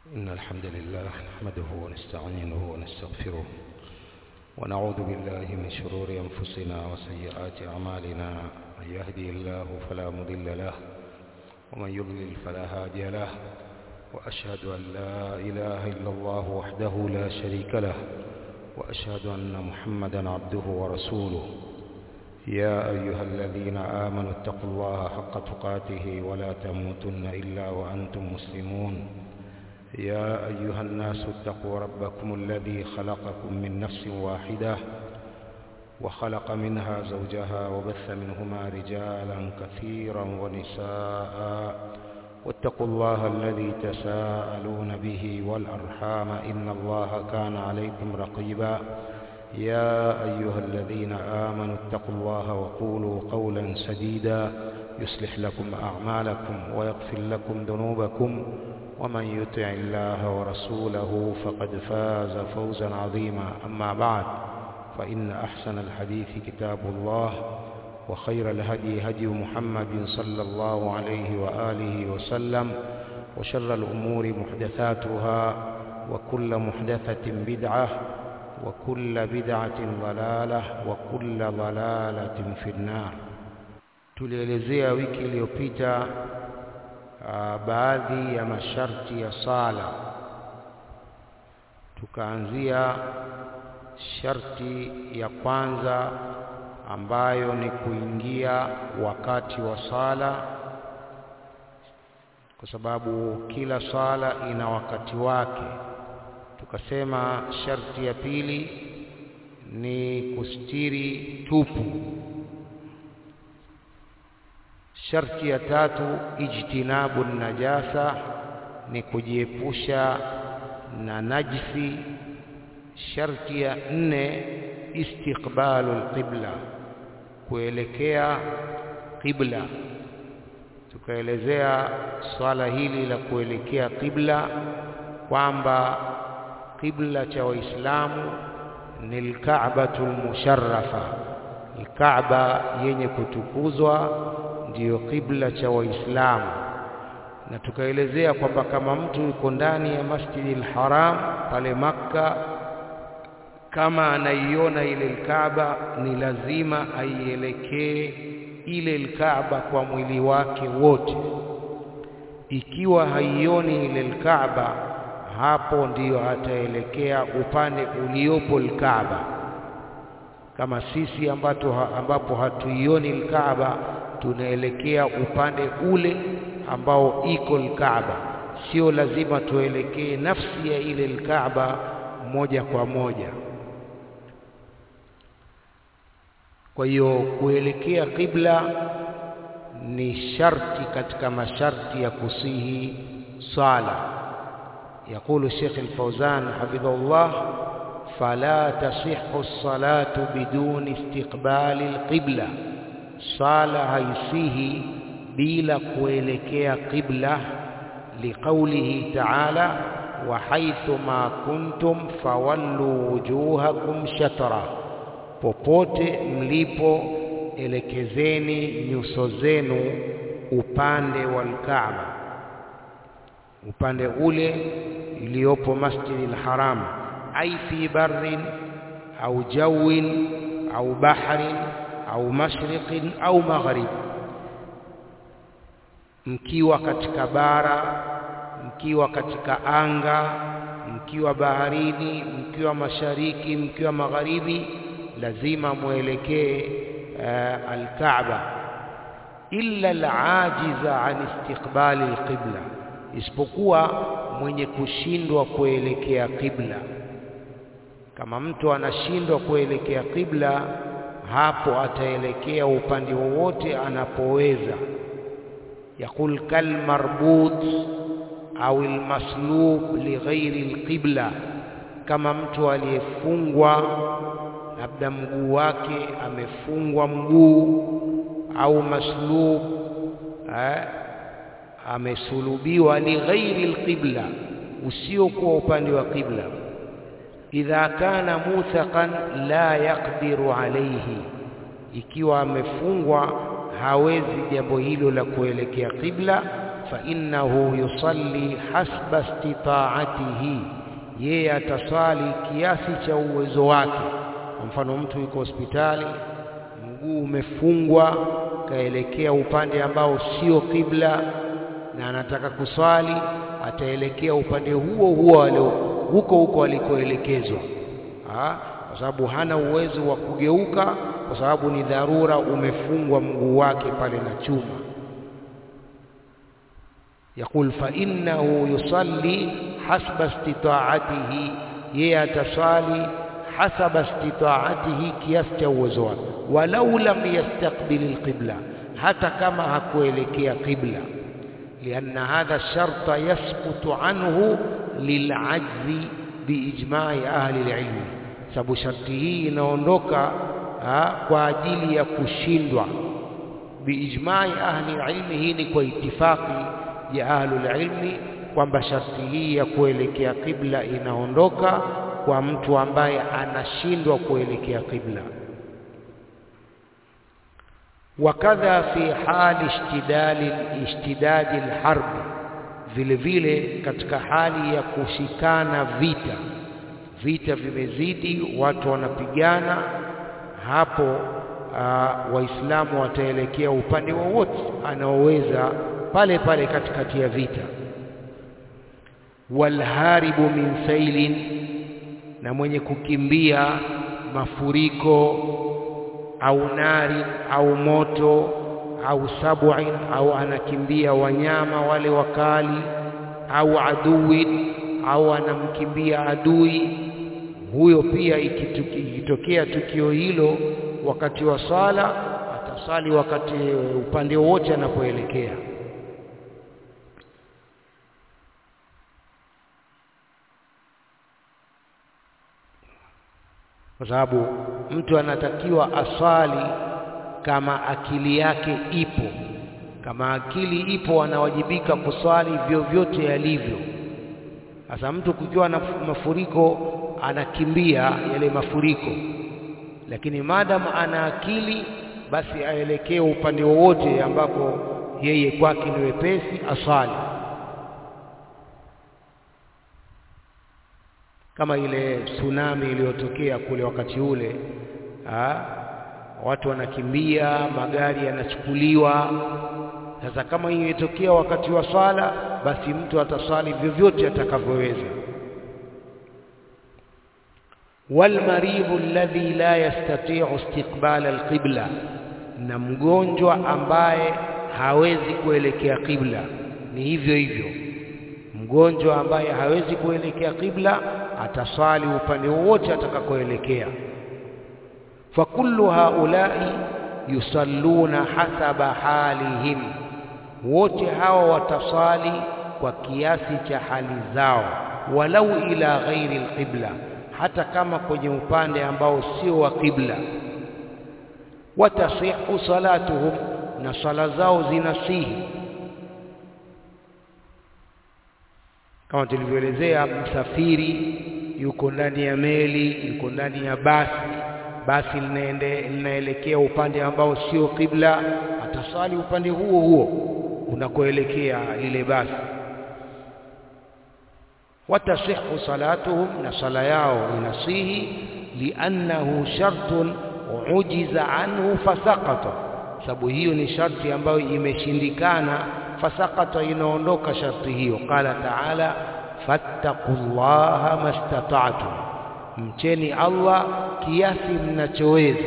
إن الحمد لله نحمده ونستعينه ونستغفره ونعوذ بالله من شرور أنفسنا وسيئات أعمالنا من يهدي الله فلا مضل له ومن يضلل فلا هادي له وأشهد أن لا إله إلا الله وحده لا شريك له وأشهد أن محمدا عبده ورسوله يا أيها الذين آمنوا اتقوا الله حق تقاته ولا تموتن إلا وأنتم مسلمون يا أيها الناس اتقوا ربكم الذي خلقكم من نفس واحدة وخلق منها زوجها وبث منهما رجالا كثيرا ونساء واتقوا الله الذي تساءلون به والأرحام إن الله كان عليكم رقيبا يا أيها الذين آمنوا اتقوا الله وقولوا قولا سديدا يصلح لكم أعمالكم ويغفر لكم ذنوبكم ومن يطع الله ورسوله فقد فاز فوزا عظيما أما بعد فإن أحسن الحديث كتاب الله وخير الهدي هدي محمد صلى الله عليه وآله وسلم وشر الأمور محدثاتها وكل محدثة بدعة وكل بدعة ضلالة وكل ضلالة في النار tulielezea wiki iliyopita uh, baadhi ya masharti ya sala tukaanzia sharti ya kwanza ambayo ni kuingia wakati wa sala kwa sababu kila sala ina wakati wake tukasema sharti ya pili ni kustiri tupu sharti ya tatu ijtinabu najasa ni kujiepusha na najisi sharti ya nne istiqbalu alqibla kuelekea qibla tukaelezea swala hili la kuelekea qibla kwamba qibla cha waislamu ni alka'batu almusharrafa alkaaba yenye kutukuzwa ndiyo qibla cha waislamu na tukaelezea kwamba kama mtu yuko ndani ya Masjidil Haram pale Makka kama anaiona ile Kaaba ni lazima aielekee ile Kaaba kwa mwili wake wote ikiwa haioni ile Kaaba hapo ndiyo ataelekea upande uliopo Kaaba kama sisi ambapo ambapo hatuioni Kaaba tunaelekea upande ule ambao iko Kaaba sio lazima tuelekee nafsi ya ile Kaaba moja kwa moja kwa hiyo kuelekea qibla ni sharti katika masharti ya kusihi sala يقول الشيخ الفوزان حفظه الله فلا تصح الصلاة بدون استقبال القبلة صلاة هيسيه بلا kuelekea qibla لقوله تعالى وحيث ما كنتم فولوا وجوهكم شطرا popote mlipo elekezeni nyuso zenu upande wa Kaaba upande ule iliyopo Masjidil Haram ai fi barrin au jawin au bahrin au mashriqin au maghrib mkiwa katika bara mkiwa katika anga mkiwa baharini mkiwa mashariki mkiwa magharibi lazima muelekee uh, al-Kaaba illa al-ajiza an istiqbali al-qibla isipokuwa mwenye kushindwa kuelekea qibla kama mtu anashindwa kuelekea qibla hapo ataelekea upande wowote anapoweza yakul kal marbut au almaslub lighairi alqibla kama mtu aliyefungwa labda mguu wake amefungwa mguu au maslub eh, amesulubiwa lighairi alqibla usiokuwa upande wa qibla idha kana muthaqan la yaqdiru alayhi ikiwa amefungwa hawezi jambo hilo la kuelekea qibla fa innahu yusalli hasba istita'atihi yeye ataswali kiasi cha uwezo wake kwa mfano mtu yuko hospitali mguu umefungwa kaelekea upande ambao sio kibla na anataka kuswali ataelekea upande huo huo alio huko huko alikoelekezwa kwa sababu hana uwezo wa kugeuka kwa sababu ni dharura umefungwa mguu wake pale na chuma يقول فإنه يصلي حسب استطاعته yeye ataswali hasaba istitaatihi kiasi cha uwezo wake walau lam yastaqbil alqibla hata kama hakuelekea qibla lianna hadha sharta yasqutu anhu lilajzi biijma'i ahli alilmi sababu sharti hii inaondoka kwa ajili ya kushindwa biijma'i ahli alilmi hii ni kwa itifaki ya ahli ilmi kwamba sharti hii ya kuelekea qibla inaondoka kwa mtu ambaye anashindwa kuelekea qibla wakadha fi hali ishtidali ishtidadi alharb vile vile katika hali ya kushikana vita vita vimezidi watu wanapigana hapo uh, waislamu wataelekea upande wowote anaoweza pale pale katikati ya vita walharibu min sailin na mwenye kukimbia mafuriko au nari au moto au sab'in au anakimbia wanyama wale wakali au aduwin au anamkimbia adui huyo pia ikitokea tukio hilo wakati wa sala atasali wakati upande wote anapoelekea kwa sababu mtu anatakiwa aswali kama akili yake ipo. Kama akili ipo, anawajibika kuswali vyovyote yalivyo. Sasa mtu kukiwa na mafuriko anakimbia yale mafuriko, lakini maadamu ana akili, basi aelekee upande wowote ambapo yeye kwake ni wepesi, aswali. kama ile tsunami iliyotokea kule wakati ule ha? watu wanakimbia, magari yanachukuliwa. Sasa kama hiyo itokea wakati wa swala, basi mtu ataswali vyovyote atakavyoweza. walmaridhu alladhi la yastati'u istiqbala alqibla, na mgonjwa ambaye hawezi kuelekea qibla, ni hivyo hivyo mgonjwa ambaye hawezi kuelekea qibla ataswali upande wowote atakakoelekea. fakullu haulai yusalluna hasaba halihim, wote hawa wataswali kwa kiasi cha hali zao, walau ila ghairi alqibla, hata kama kwenye upande ambao sio wa qibla. watasihu salatuhum, na sala zao zinasihi kama tulivyoelezea, msafiri yuko ndani ya meli, yuko ndani ya basi, basi linaende linaelekea upande ambao sio kibla, atasali upande huo huo unakoelekea lile basi. watasihu salatuhum, na sala yao inasihi, liannahu shartun ujiza anhu fasaqata, sababu hiyo ni sharti ambayo imeshindikana fasakata inaondoka sharti hiyo. Qala taala fattaqullaha mastata'tum, mcheni Allah kiasi mnachoweza.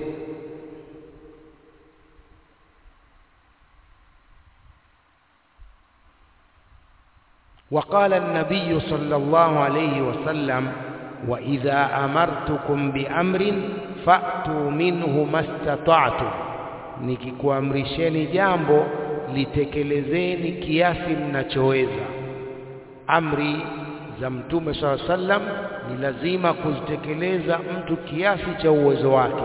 وقال النبي صلى الله عليه وسلم وإذا أمرتكم بأمر فأتوا منه ما استطعتم nikikuamrisheni jambo litekelezeni kiasi mnachoweza. Amri za Mtume swalla sallam ni lazima kuzitekeleza mtu kiasi cha uwezo wake.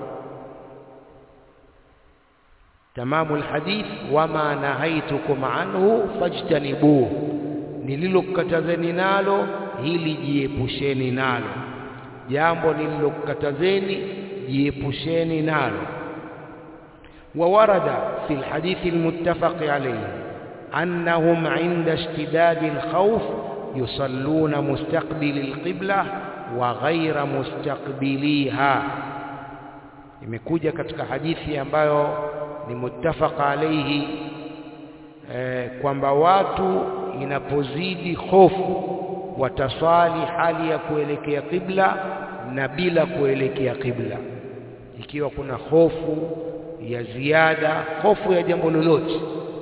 Tamamu alhadith, wama nahaitukum anhu fajtanibuhu, nililokukatazeni nalo hili jiepusheni nalo, jambo nililokukatazeni jiepusheni nalo. وورد في الحديث المتفق عليه annahum inda ishtidadi alkhawf yusalluna mustaqbili alqibla wa ghaira mustaqbiliha imekuja katika hadithi ambayo ni muttafaqa alayhi eh, kwamba watu inapozidi hofu wataswali hali ya kuelekea kibla na bila kuelekea kibla ikiwa kuna hofu ya ziada hofu ya jambo lolote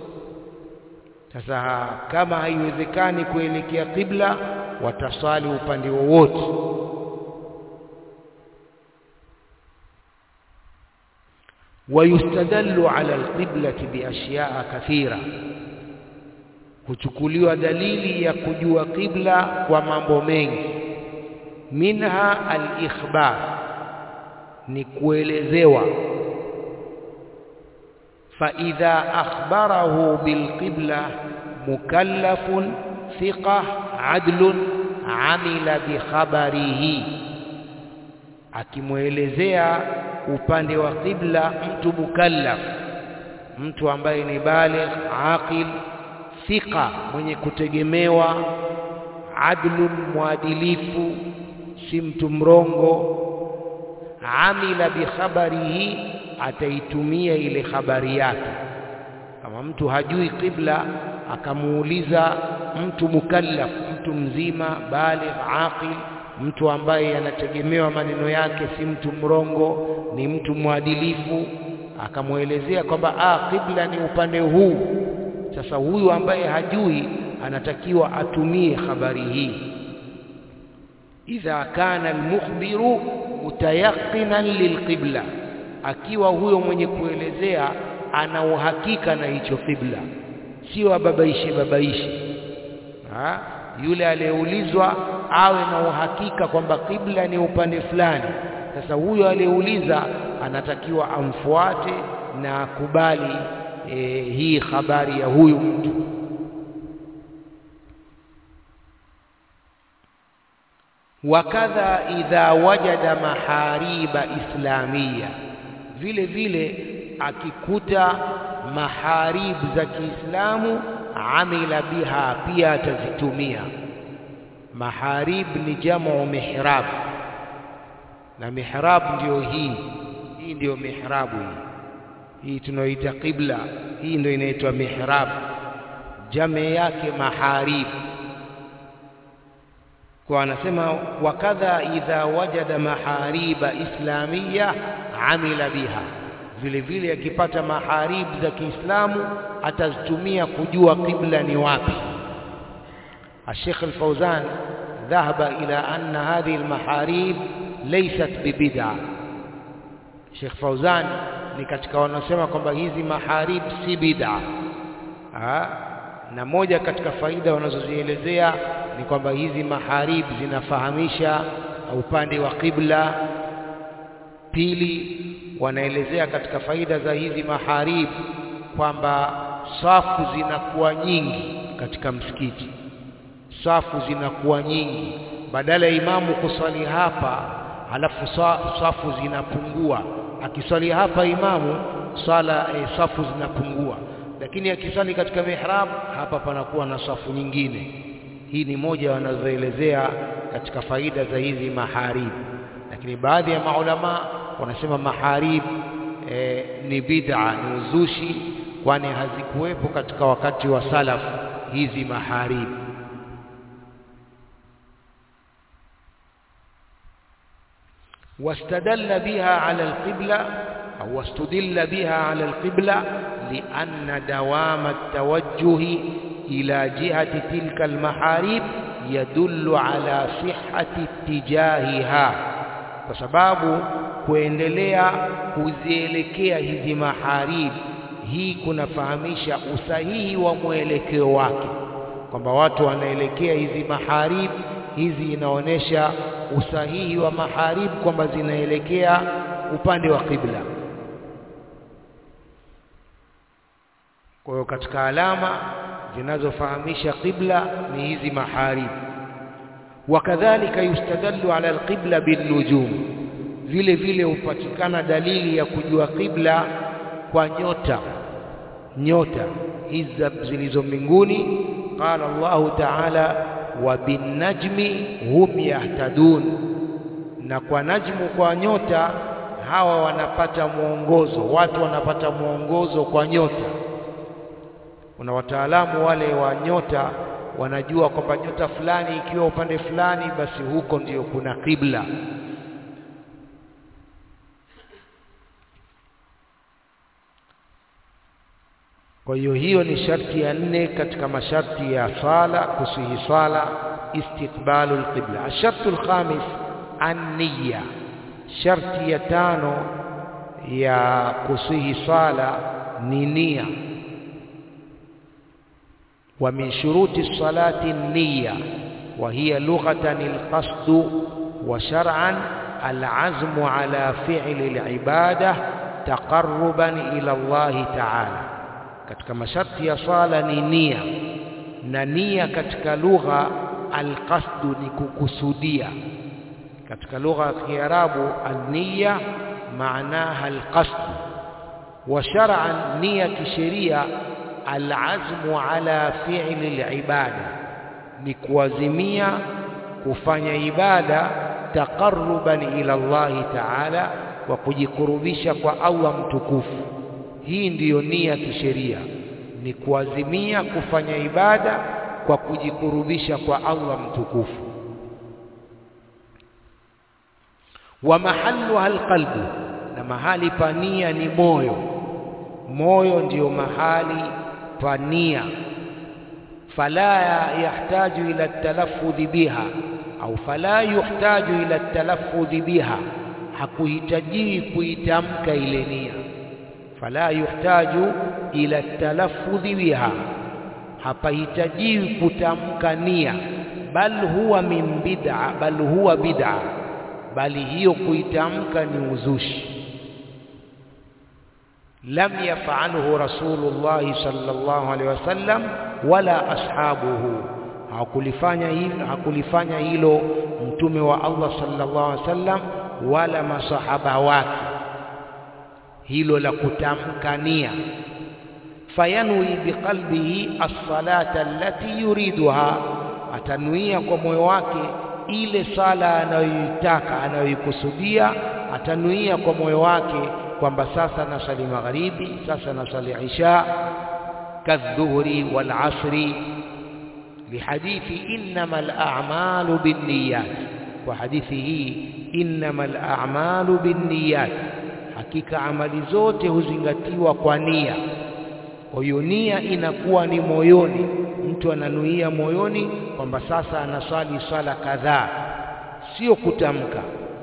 sasa kama haiwezekani kuelekea kibla wataswali upande wowote ويستدل على القبلة بأشياء كثيرة huchukuliwa dalili ya kujua kibla kwa mambo mengi minha al-ikhbar ni kuelezewa fa idha akhbarahu bilqibla mukallafun thiqa adlun amila bikhabarihi akimwelezea upande wa qibla mtu mukallaf mtu ambaye ni baligh aqil thika mwenye kutegemewa adlun mwadilifu si mtu mrongo amila bikhabarihi ataitumia ile habari yake kama mtu hajui qibla akamuuliza mtu mukallaf mtu mzima baligh aqil mtu ambaye anategemewa maneno yake si mtu mrongo ni mtu mwadilifu akamwelezea kwamba ah qibla ni upande huu sasa huyu ambaye hajui anatakiwa atumie habari hii idha kana almukhbiru mutayaqinan lilqibla akiwa huyo mwenye kuelezea ana uhakika na hicho qibla sio ababaishi babaishi ha? yule aliyeulizwa awe na uhakika kwamba kibla ni upande fulani sasa huyo aliyeuliza anatakiwa amfuate na akubali e, hii habari ya huyu mtu wakadha idha wajada mahariba islamia vile vile akikuta maharib za Kiislamu amila biha pia atazitumia maharib ni jamu mihrab na mihrab ndio hii hii ndio mihrabu hii hii tunaoita qibla hii ndio inaitwa mihrab jame yake maharib kwa anasema wakadha idha wajada mahariba islamia amila biha vile vile akipata maharib za Kiislamu atazitumia kujua qibla ni wapi الشيخ الفوزان ذهب إلى أن هذه المحاريب ليست ببدعة Sheikh Fauzan ni katika wanaosema kwamba hizi maharib si bid'a na moja katika faida wanazozielezea ni kwamba hizi maharib zinafahamisha upande wa qibla pili wanaelezea katika faida za hizi maharib kwamba safu zinakuwa nyingi katika msikiti safu zinakuwa nyingi badala ya imamu kuswali hapa halafu safu zinapungua akiswali hapa imamu sala e, safu zinapungua lakini akiswali katika mihrab hapa panakuwa na safu nyingine hii ni moja wanazoelezea katika faida za hizi maharib lakini baadhi ya maulama wanasema maharib e, ni bid'a ni uzushi kwani hazikuwepo katika wakati wa salaf hizi maharib واستدل بها على القبلة أو استدل بها على القبلة لأن دوام التوجه إلى جهة تلك المحاريب يدل على صحة اتجاهها وسباب kuendelea kuzielekea hizi maharib hii kunafahamisha usahihi wa mwelekeo wake kwamba watu wanaelekea hizi maharib hizi inaonyesha usahihi wa maharib kwamba zinaelekea upande wa qibla kwa hiyo katika alama zinazofahamisha qibla ni hizi maharib wakadhalika yustadallu ala alqibla binnujum vile vile hupatikana dalili ya kujua qibla kwa nyota nyota hizi zilizo mbinguni qala Allahu ta'ala wa binnajmi hum yahtadun na kwa najmu kwa nyota hawa wanapata mwongozo watu wanapata mwongozo kwa nyota kuna wataalamu wale wa nyota wanajua kwamba nyota fulani ikiwa upande fulani basi huko ndiyo kuna kibla kwa hiyo hiyo ni sharti ya nne katika masharti ya sala kusihi sala istiqbalu alqibla ashartu alkhamis an-niyya sharti ya tano ya kusihi sala ni nia wa min shuruti salati an-niyya wa hiya lughatan al-qasd wa shar'an al-azmu ala fi'li al-ibadah taqarruban ila Allah ta'ala katika masharti ya sala ni nia na nia katika lugha alqasdu ni kukusudia katika lugha ya Kiarabu an-niyya maanaha alqasd wa shar'an nia kisheria alazmu ala fi'li alibada ni kuazimia kufanya ibada taqarruban ila Allah ta'ala wa kujikurubisha kwa Allah mtukufu hii ndiyo nia kisheria ni kuazimia kufanya ibada kwa kujikurubisha kwa Allah mtukufu wa mahalluha alqalbu na mahali pa nia ni moyo moyo ndiyo mahali pa nia fala yahtaju ila talaffudhi biha au fala yuhtaju ila talaffudhi biha hakuhitajiwi kuitamka ile nia fala yuhtaju ila talaffudhi biha hapahitajiwi kutamka nia bal huwa min bid'a bal huwa bid'a bali hiyo kuitamka ni uzushi lam yaf'alhu rasulullah sallallahu alaihi wasallam wala ashabuhu hakulifanya hilo hakulifanya hilo mtume wa Allah sallallahu alaihi wasallam wala masahaba wake hilo la kutamka nia fayanwi biqalbihi as-salata allati yuriduha atanuia kwa moyo wake ile sala anayoitaka anayoikusudia atanuia kwa moyo wake kwamba sasa nasali magharibi sasa nasali isha kadhuhri wal asri lihadithi innamal a'malu binniyat kwa hadithi hii innamal a'malu binniyat hakika amali zote huzingatiwa kwa nia kwa hiyo nia inakuwa ni moyoni mtu ananuia moyoni kwamba sasa anaswali swala kadhaa sio kutamka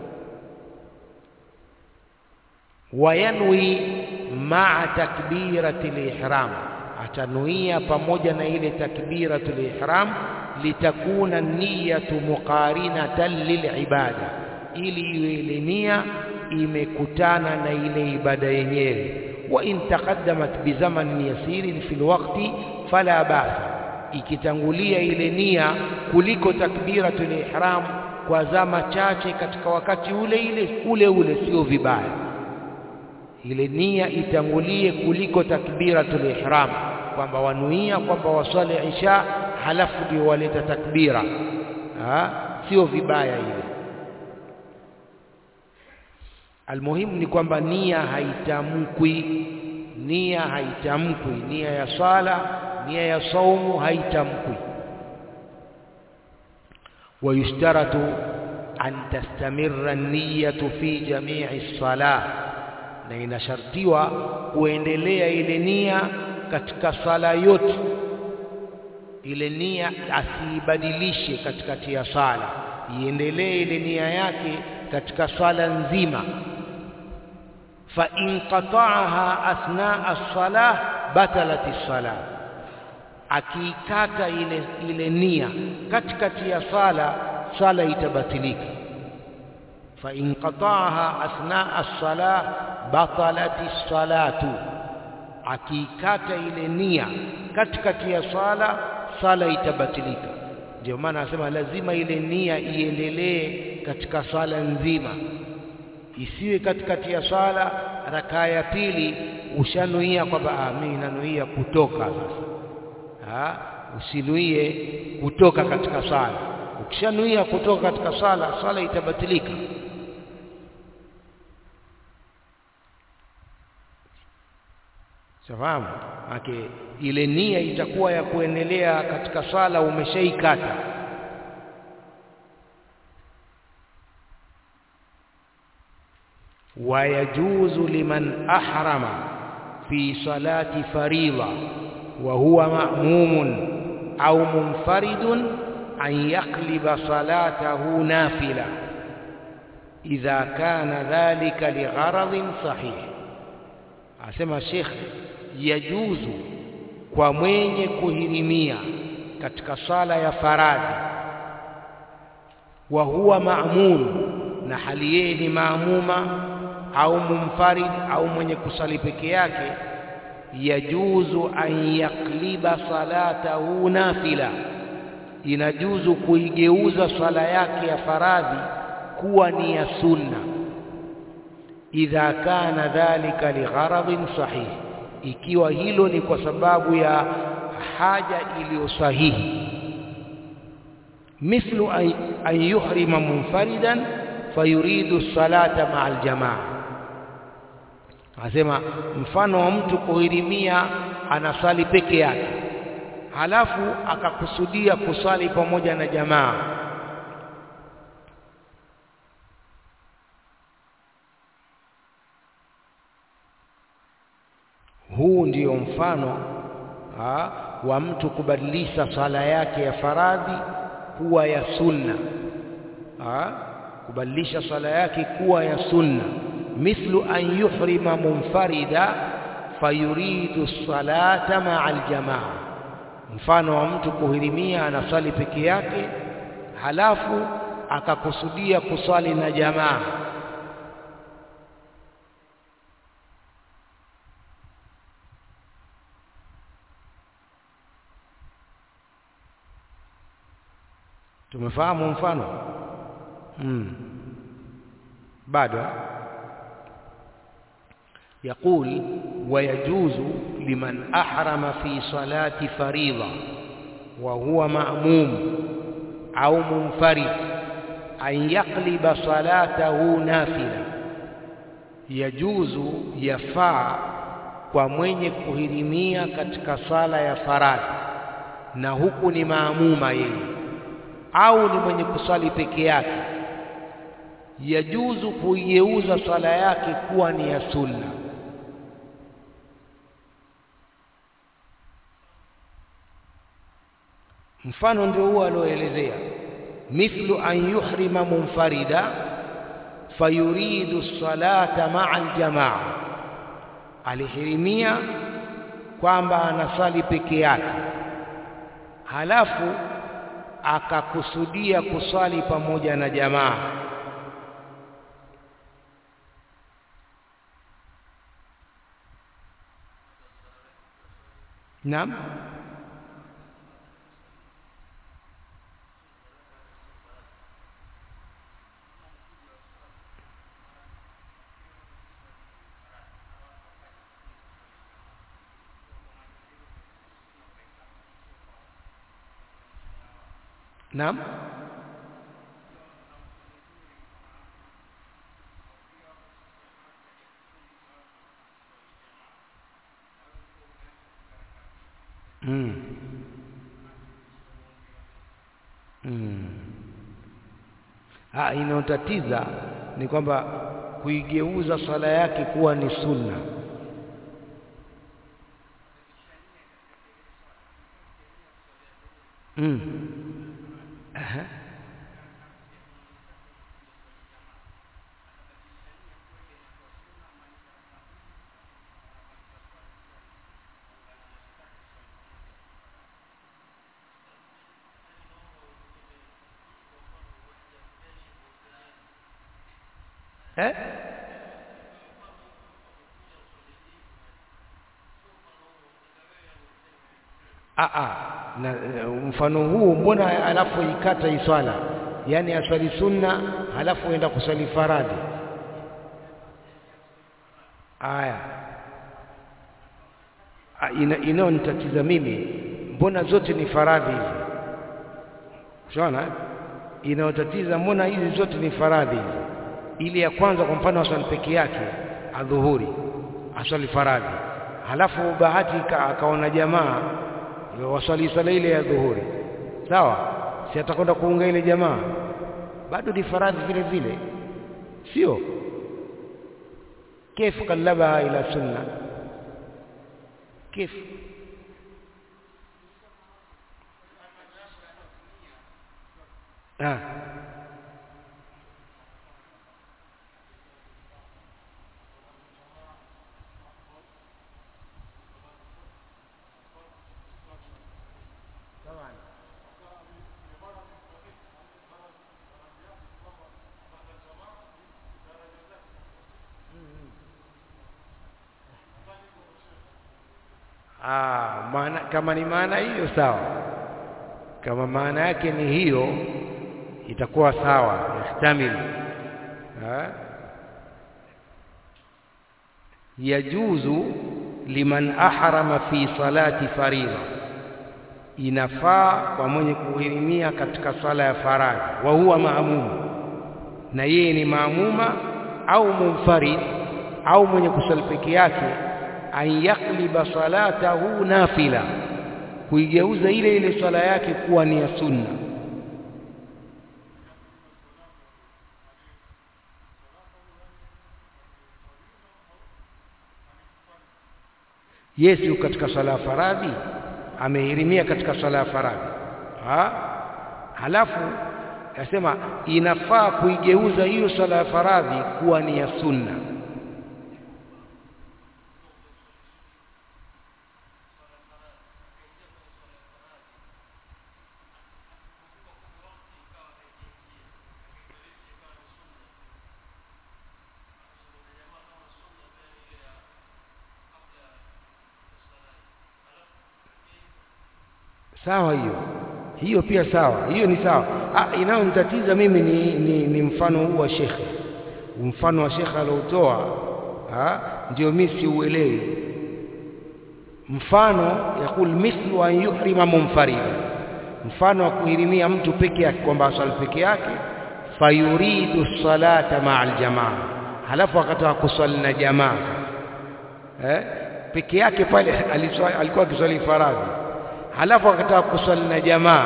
wayanwi maa takbirati lihram atanuia pamoja na ile takbiratu lihram litakuna niyatu muqarinatan lilibada ili iwe ile nia imekutana na ile ibada yenyewe wa in taqaddamat bi zamanin yasirin fil waqti fala ba'sa ikitangulia ile nia kuliko takbiratul ihram kwa zama chache katika wakati ule ile ule ule sio vibaya ile nia itangulie kuliko takbiratul ihram kwamba wanuia kwamba waswali isha halafu ndio waleta takbira ha? sio vibaya ile almuhimu ni kwamba nia haitamkwi nia haitamkwi nia ya swala nia ya saumu haitamkwi ويشترط أن تستمر النية في جميع الصلاة na inashartiwa kuendelea ile nia katika sala yote ile nia asiibadilishe katikati ya sala iendelee ile nia yake katika sala nzima fa in qata'aha asna as-salah batalat as-salah akiikata ile ile nia katikati ya sala sala itabatilika fa in qata'aha asna as-salah batalat as-salatu akiikata ile nia katikati ya sala sala itabatilika ndio maana anasema lazima ile nia iendelee katika sala nzima isiwe katikati ya sala rakaa ya pili ushanuia kwamba mimi nanuia kutoka sasa ha? usinuie kutoka katika sala ukishanuia kutoka katika sala sala itabatilika safahamu ake ile nia itakuwa ya kuendelea katika sala umeshaikata ويجوز لمن أحرم في صلاة فريضة وهو مأموم أو منفرد أن يقلب صلاته نافلة إذا كان ذلك لغرض صحيح أسمى الشيخ يجوز kwa mwenye kuhirimia katika sala ya faradhi wa huwa ma'mum na hali yeye ni maamuma au mumfarid au mwenye kusali peke yake yajuzu an yakliba salatahu nafila inajuzu kuigeuza swala yake ya faradhi kuwa ni ya sunna idha kana dhalika ligharadhin sahih ikiwa hilo ni kwa sababu ya haja iliyo sahihi mithlu an yuhrima munfaridan fayuridu salata maa aljamaa anasema mfano wa mtu kuhirimia anasali peke yake halafu akakusudia kusali pamoja na jamaa huu ndiyo mfano ha, wa mtu kubadilisha sala yake ya faradhi kuwa ya sunna ha, kubadilisha sala yake kuwa ya sunna mithlu an yuhrima munfarida fayuridu salata maa aljamaa mfano wa mtu kuhirimia anasali peke yake halafu akakusudia kusali na jamaa tumefahamu mfano hmm. bado يقول ويجوز لمن أحرم في صلاة فريضة وهو مأموم أو منفرد أن يقلب صلاته نافلة يجوز يفع kwa mwenye kuhirimia katika sala ya faradhi na huku ni maamuma yeye au ni mwenye kusali peke yake yajuzu kuigeuza swala yake kuwa ni ya sunna mfano ndio huo alioelezea mithlu an yuhrima munfarida fayuridu salata maa aljamaa alihirimia kwamba anasali peke yake halafu akakusudia kusali pamoja na jamaa Naam Naam Mm. Mm. Ah, inayotatiza ni kwamba kuigeuza swala yake kuwa ni sunna. Mm. Aha. Eh? Ah ah, na mfano huu mbona alafu ikata iswala? Yaani aswali sunna halafu enda kuswali faradhi. Aya. ina, inayonitatiza mimi mbona zote ni faradhi hizi unaona inayotatiza mbona hizi zote ni faradhi hizi ile ya kwanza kwa mfano aswali peke yake adhuhuri aswali faradhi halafu bahati akaona jamaa waswali swala ile ya dhuhuri sawa si atakwenda kuunga ile jamaa bado ni faradhi vile vile sio كيف قلبها إلى سنة كيف آه. Ah, maana kama ni maana hiyo sawa. Kama maana yake ni hiyo itakuwa sawa, yahtamil. Yajuzu liman ahrama fi salati faridha, inafaa kwa mwenye kuhirimia katika sala ya faradhi, wa huwa maamum, na yeye ni maamuma au munfarid au mwenye kusali peke yake an yakliba salatahu nafila, kuigeuza ile ile swala yake kuwa ni ya sunna. Yesu katika swala ya faradhi amehirimia katika swala ya faradhi ha? Halafu asema inafaa kuigeuza hiyo swala ya faradhi kuwa ni ya sunna. sawa hiyo hiyo pia sawa hiyo ni sawa ah, inayonitatiza mimi ni, ni, ni mfano huu wa shekhe mfano wa shekhe aliotoa ndio mimi siuelewi mfano yakul mithlu an yuhrima munfarida mfano wa kuhirimia mtu peke yake kwamba aswali peke yake fayuridu salata maa aljamaa halafu akataka kuswali na jamaa eh? peke yake pale alikuwa akiswali faradhi halafu akataka kuswali na jamaa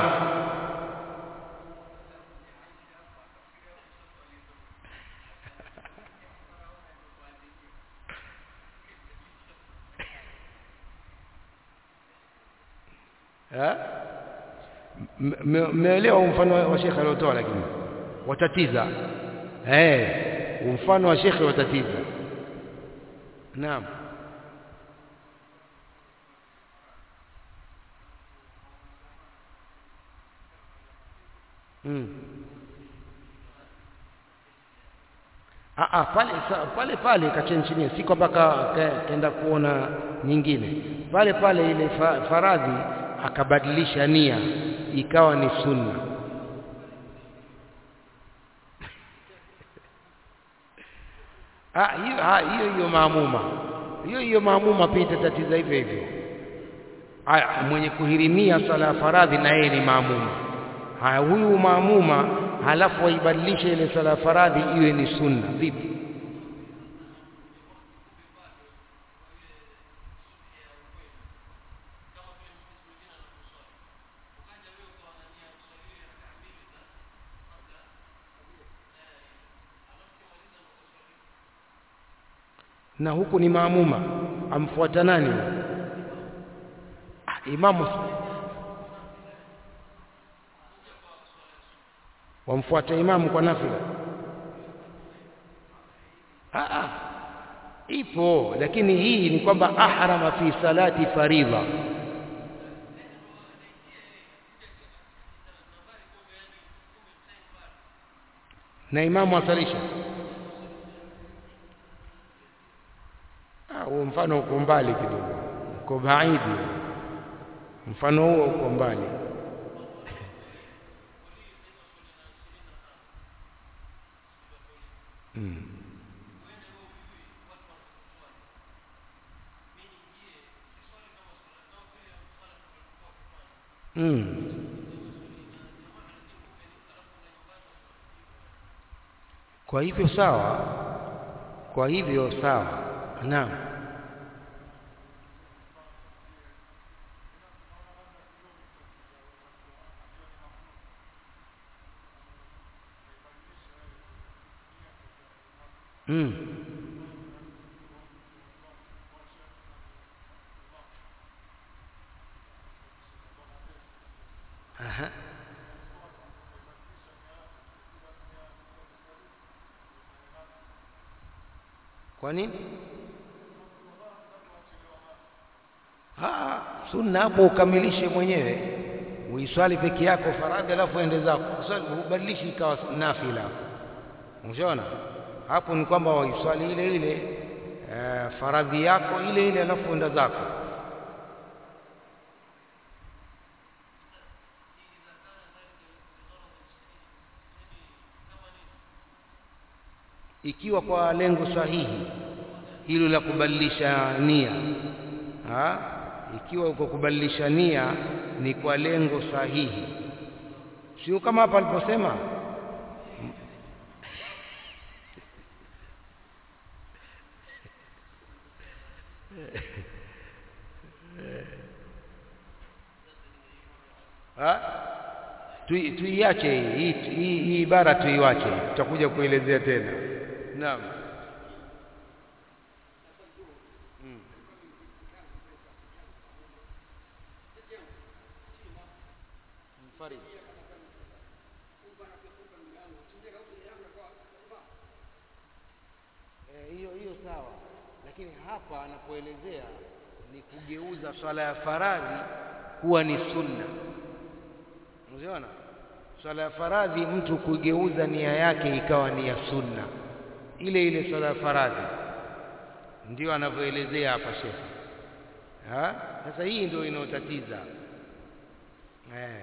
mmeelewa mfano wa shekhe aliotoa lakini watatiza eh mfano wa shekhe watatiza naam Mm. Ah, ah, pale pale pale kachenchinia si kwamba kaenda ka, kuona nyingine pale pale ile fa, faradhi akabadilisha nia ikawa ni sunna ah hiyo ah, hiyo hiyo maamuma hiyo hiyo maamuma pia itatatiza hivyo hivyo haya mwenye kuhirimia sala ya faradhi na yeye ni maamuma haya huyu maamuma halafu waibadilishe ile sala ya faradhi iwe ni sunna vipi na huku ni maamuma amfuata nani ah, imamu wamfuata imamu kwa nafila ah, ah. ipo lakini hii ni kwamba ahrama fi salati faridha na imamu asalisha huo mfano uko mbali kidogo uko baidi mfano huo uko mbali hmm. mm. kwa hivyo sawa kwa hivyo sawa naam mm. Aha. Kwa nini? Ah, sunna hapo ukamilishe mwenyewe, uiswali peke yako faradhi, alafu ende zako uswali, ubadilishi ikawa nafila. Unaona hapo ni kwamba waiswali ile ile e, faradhi yako ile ile, alafu enda zako. ikiwa kwa lengo sahihi hilo la kubadilisha nia ha? ikiwa uko kubadilisha nia ni kwa lengo sahihi sio kama hapa aliposema tuiache hii hii hii ibara tuiwache tutakuja kuelezea tena naam mm. Mfarid. Eh, hiyo hiyo sawa lakini hapa anapoelezea ni kugeuza swala ya faradhi kuwa ni sunna unaona swala ya faradhi mtu kugeuza nia yake ikawa ni ya sunna ile ile swala ya faradhi ndio anavyoelezea hapa shekhe sasa hii ndio inayotatiza eh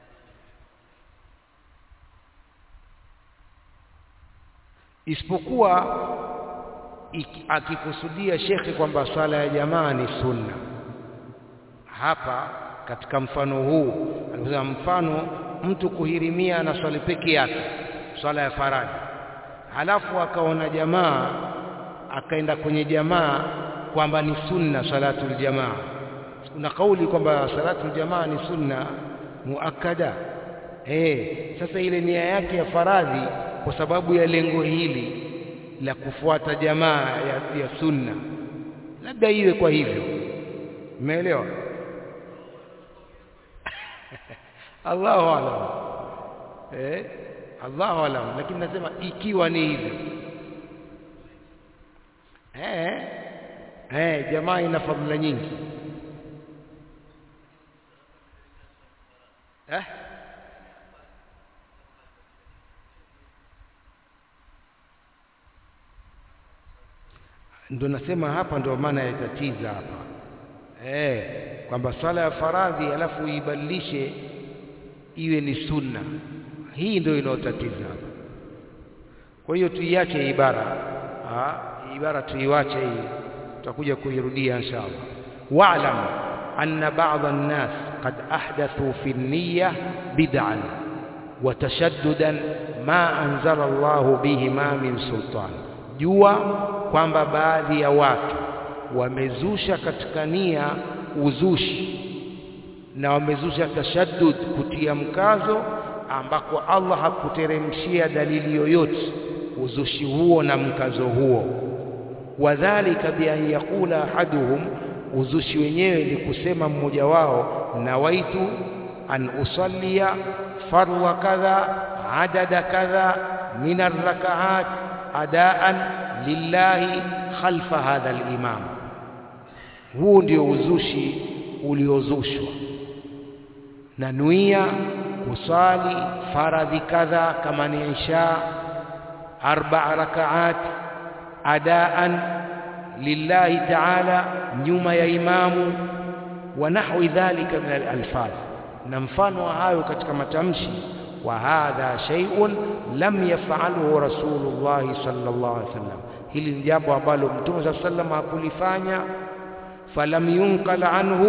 isipokuwa akikusudia shekhe kwamba swala ya jamaa ni sunna hapa katika mfano huu alisema mfano mtu kuhirimia na swali peke yake swala ya faradhi halafu akaona jamaa akaenda kwenye jamaa kwamba ni sunna salatul jamaa kuna kauli kwamba salatul jamaa ni sunna muakkada eh sasa ile nia yake ya faradhi kwa sababu ya lengo hili la kufuata jamaa ya, ya sunna labda iwe kwa hivyo umeelewa Allahu alam eh Allahu alam lakini nasema ikiwa ni hivyo eh eh jamaa ina fadhila nyingi eh ndo nasema hapa ndo maana yatatiza hapa eh kwamba swala ya faradhi alafu uibadilishe iwe ni sunna hii ndio inayotatiza hapa kwa hiyo tuiache ibara ha? ibara tuiwache hii tutakuja kuirudia inshallah wa'lam anna ba'd an-nas qad ahdathu fi an-niyyah bid'an wa tashaddudan ma anzala Allah bihi ma min sultan jua kwamba baadhi ya watu wamezusha katika nia uzushi na wamezusha tashaddud kutia mkazo ambako Allah hakuteremshia dalili yoyote uzushi huo na mkazo huo wadhalika bi an yaqula ahaduhum uzushi wenyewe ni kusema mmoja wao nawaitu an usallia farwa kadha adada kadha min arrakaat adaan lillahi khalfa hadha al-imam huu ndio uzushi uliozushwa na nuia kusali faradhi kadha kama ni isha arba rakaat adaan lillahi ta'ala nyuma ya imamu wa nahwi dhalika min al-alfaz na mfano wa hayo katika matamshi wa hadha shay'un lam yaf'alhu rasulullah sallallahu alaihi wasallam hili ni jambo ambalo mtume sallallahu alaihi wasallam hakulifanya falam yunqal anhu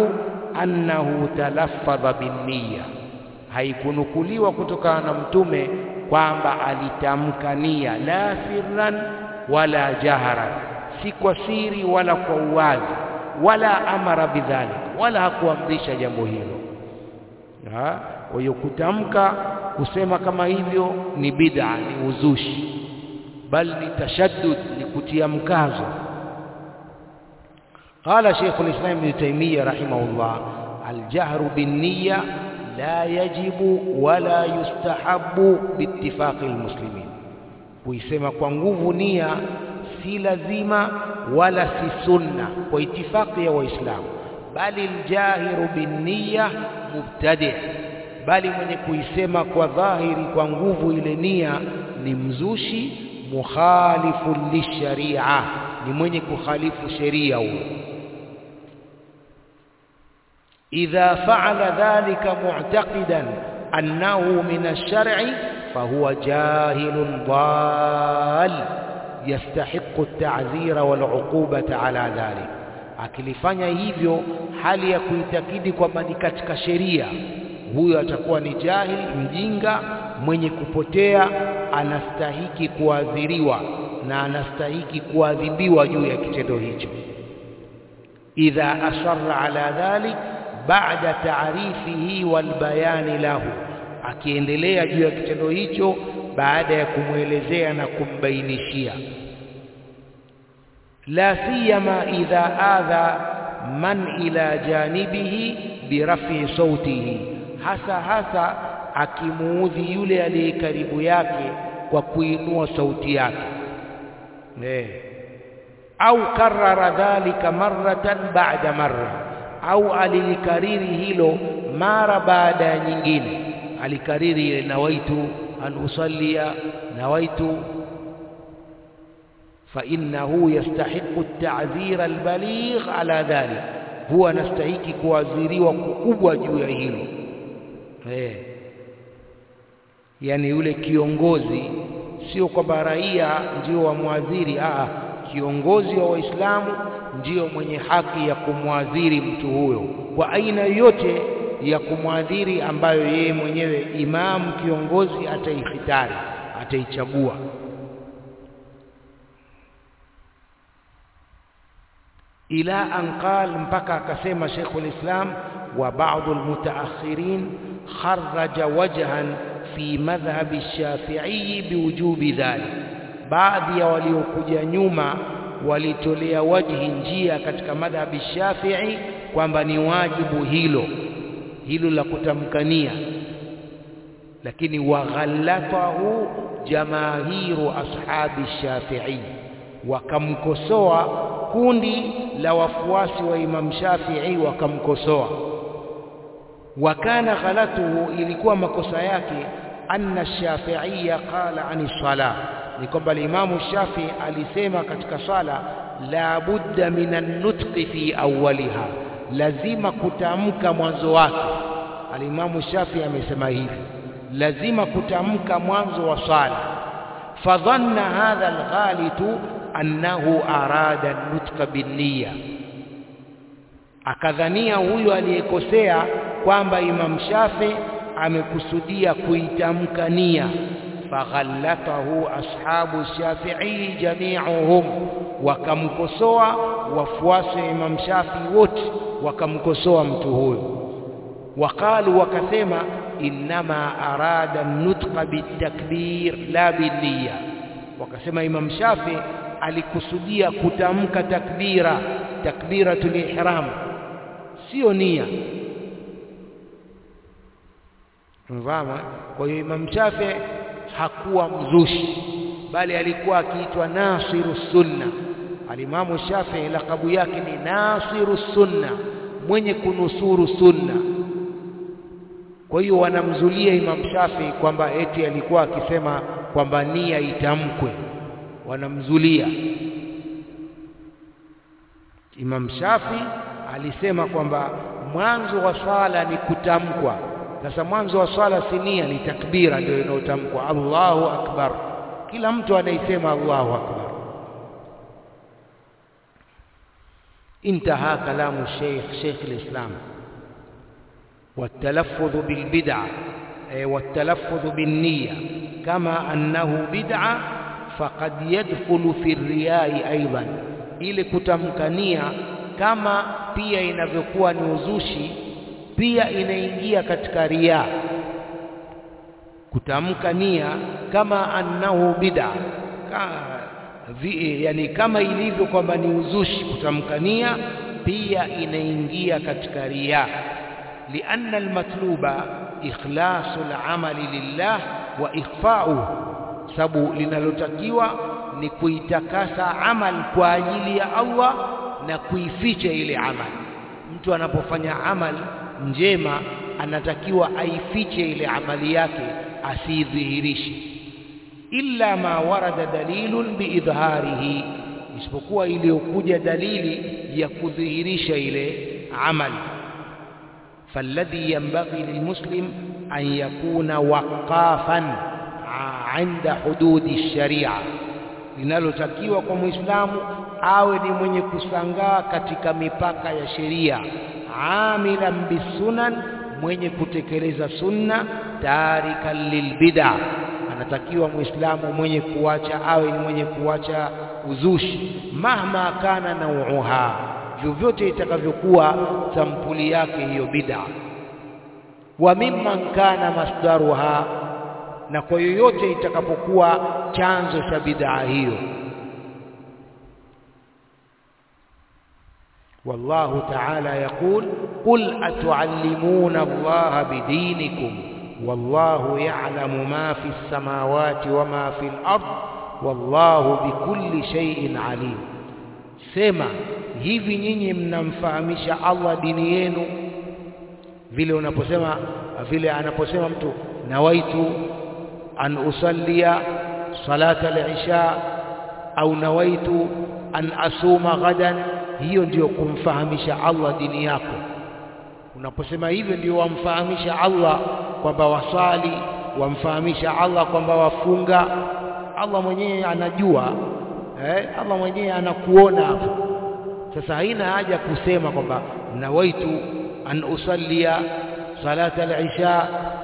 annahu talaffadha binniya, haikunukuliwa kutokana na mtume kwamba alitamka nia, la sirran wala jaharan, si kwa siri wala kwa uwazi, wala amara bidhalik, wala hakuamrisha jambo hilo. Kwa hiyo kutamka kusema kama hivyo ni bid'a, ni uzushi, bal ni tashaddud, ni kutia mkazo. Qala Sheikh al-Islam Ibn Taymiyyah rahimahullah, al-jahru bin-niyya la yajibu wala yustahabu biittifaqi al-muslimin, kuisema kwa nguvu nia si lazima wala si sunna kwa itifaki ya Waislamu, bali aljahiru binniya mubtadi, bali mwenye kuisema kwa dhahiri kwa nguvu ile nia ni mzushi, mukhalifu lisharia, ni mwenye kukhalifu sheria huyo. Idha faala dhalika mu'taqidan annahu min ash-shar'i fahuwa jahilun dal yastahiqu at-ta'zira wal 'uqubata ala dhalik, akilifanya hivyo hali ya kuitakidi kwamba ni katika sheria, huyo atakuwa ni jahil, mjinga, mwenye kupotea, anastahiki kuadhiriwa na anastahiki kuadhibiwa juu ya kitendo hicho. Idha asarra ala dhalik ba'da ta'rifihi wal bayani lahu, akiendelea juu ya kitendo hicho baada ya kumwelezea na kumbainishia. La siyama idha adha man ila janibihi birafi sautihi, hasa hasa akimuudhi yule aliye karibu yake kwa kuinua sauti yake eh, au karara dhalika marratan ba'da marra, au alilikariri hilo mara baada ya nyingine, alikariri ile nawaitu an usallia nawaitu fa innahu yastahiqu at-ta'zira al-baligh ala dhalik, huwa anastahiki kuadhiriwa kukubwa juu ya hilo eh. Yani yule kiongozi sio kwamba raia ndio wamwadhiri, a kiongozi wa Waislamu ndio mwenye haki ya kumwadhiri mtu huyo kwa aina yoyote ya kumwadhiri ambayo yeye mwenyewe imamu kiongozi ataihitari, ataichagua. ila an qal, mpaka akasema Sheikhul Islam, wa ba'dhu almutaakhirin kharraja wajhan fi madhhabi Shafi'i biwujubi dhalik, baadhi ya waliokuja nyuma walitolea wajhi njia katika madhhabi Shafi'i kwamba ni wajibu hilo hilo la kutamkania, lakini waghallatahu jamaahiru ashabi Shafi'i, wakamkosoa kundi la wafuasi wa Imam Shafi'i wakamkosoa. Wakana ghalatuhu, ilikuwa makosa yake, anna Shafi'iyya qala ani salah, ni kwamba Imamu Shafi'i alisema katika sala, la budda minan nutqi fi awwaliha lazima kutamka mwanzo wake. Alimamu Shafi amesema hivi, lazima kutamka mwanzo wa swala. Fadhanna hadha alghalitu annahu arada nutqa binniya, akadhania huyo aliyekosea kwamba Imam Shafi amekusudia kuitamka nia. Faghallatahu ashabu Shafi'i jami'uhum, wakamkosoa wafuasi wa Imam Shafi wote wakamkosoa mtu huyo. Waqalu, wakasema innama arada nutqa bitakbir la binniya, wakasema Imam Shafi alikusudia kutamka takbira, takbiratul ihram, sio nia. Mfahamu? Kwa hiyo Imam Shafi hakuwa mzushi, bali alikuwa akiitwa nasiru sunna. Alimamu Shafii lakabu yake ni nasiru sunna, mwenye kunusuru sunna. Kwa hiyo wanamzulia Imam Shafii kwamba eti alikuwa akisema kwamba nia itamkwe, wanamzulia. Imam Shafii alisema kwamba mwanzo wa swala ni kutamkwa. Sasa mwanzo wa swala si nia, ni takbira ndio inayotamkwa, Allahu akbar. Kila mtu anaisema Allahu akbar. Intaha kalamu Sheikh Sheikh al-Islam والتلفظ بالبدعة والتلفظ بالنية كما أنه بدعة فقد يدخل في الرياء أيضا ili kutamkania kama pia inavyokuwa ni uzushi pia inaingia katika riya kutamka nia kama annahu bid'a ka, vi, yani kama ilivyo kwamba ni uzushi kutamka nia pia inaingia katika riya lianna almatluba ikhlasu al'amali lillah wa ikhfa'uhu sababu linalotakiwa ni kuitakasa amal kwa ajili ya Allah na kuificha ile amal mtu anapofanya amal njema anatakiwa aifiche ile amali yake asidhihirishe illa ma warada dalilun biidhharihi isipokuwa iliyokuja dalili ya kudhihirisha ile amali فالذي ينبغي للمسلم أن يكون وقافا عند حدود الشريعة linalotakiwa kwa muislamu awe ni mwenye kusangaa katika mipaka ya sheria amilan bisunan mwenye kutekeleza sunna tarikan lilbid'a anatakiwa muislamu mwenye kuacha awe ni mwenye kuacha uzushi mahma kana nauha vyovyote itakavyokuwa sampuli yake hiyo bid'a wa mimman kana masdaruha na kwa yoyote itakapokuwa chanzo cha bid'a hiyo والله تعالى يقول قل أتعلمون الله بدينكم والله يعلم ما في السماوات وما في الأرض والله بكل شيء عليم sema hivi nyinyi mnamfahamisha Allah dini yenu vile unaposema vile anaposema mtu nawaitu an usallia salata al-isha au nawaitu an asuma ghadan hiyo ndiyo kumfahamisha Allah dini yako unaposema hivyo ndio wamfahamisha Allah kwamba wasali wamfahamisha Allah kwamba wafunga Allah mwenyewe anajua eh, Allah mwenyewe anakuona hapo sasa haina haja kusema kwamba nawaitu an usallia salata al-isha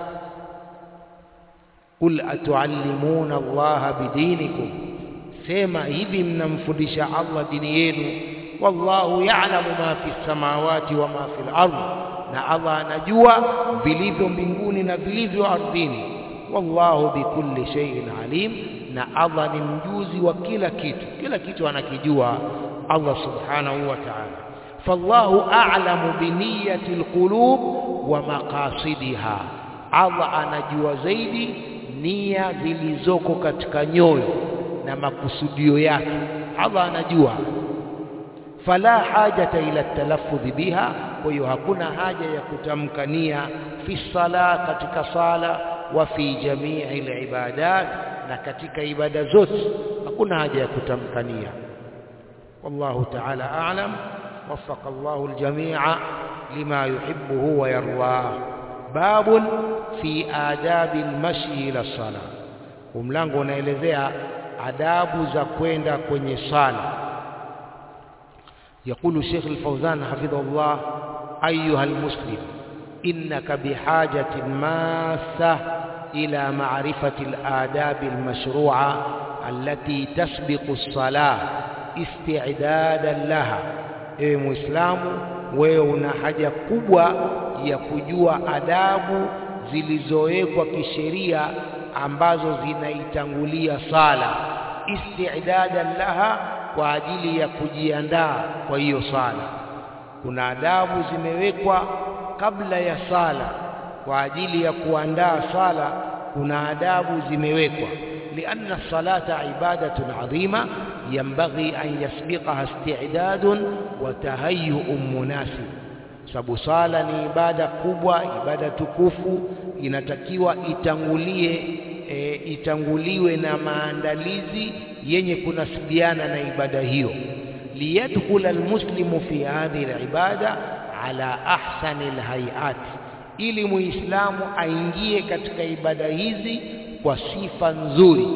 qul atuallimuna Allah bidinikum sema hivi mnamfundisha Allah dini yenu wallahu ya'lamu ma fi samawati wa ma fi al-ard na Allah anajua vilivyo mbinguni na vilivyo ardhini wallahu bikulli shay'in alim na Allah ni mjuzi wa kila kitu kila kitu anakijua Allah subhanahu wa ta'ala fallahu a'lamu biniyati alqulub wa maqasidiha Allah anajua zaidi nia zilizoko katika nyoyo na makusudio yake Allah anajua fala hajata ila talaffudh biha kwa hiyo hakuna haja ya kutamka nia fi sala katika sala wa fi jamii alibadat na katika ibada zote hakuna haja ya kutamka nia wallahu ta'ala a'lam وفق الله الجميع لما يحبه ويرضاه باب في آداب المشي إلى الصلاة ومlango unaelezea adabu za kwenda kwenye sala يقول الشيخ الفوزان حفظه الله أيها المسلم إنك بحاجة ماسة إلى معرفة الآداب المشروعة التي تسبق الصلاة استعدادا لها ewe muislamu wewe una haja kubwa ya kujua adabu zilizowekwa kisheria ambazo zinaitangulia sala istidadan laha kwa ajili ya kujiandaa kwa hiyo sala kuna adabu zimewekwa kabla ya sala kwa ajili ya kuandaa sala kuna adabu zimewekwa لأن الصلاة عبادة عظيمة ينبغي أن يسبقها استعداد وتهيؤ مناسب sababu sala ni ibada kubwa ibada tukufu inatakiwa itangulie e, itanguliwe na maandalizi yenye kunasibiana na ibada hiyo liyadkhula almuslimu fi hadhihi alibada ala ahsani alhayat ili muislamu aingie katika ibada hizi kwa sifa nzuri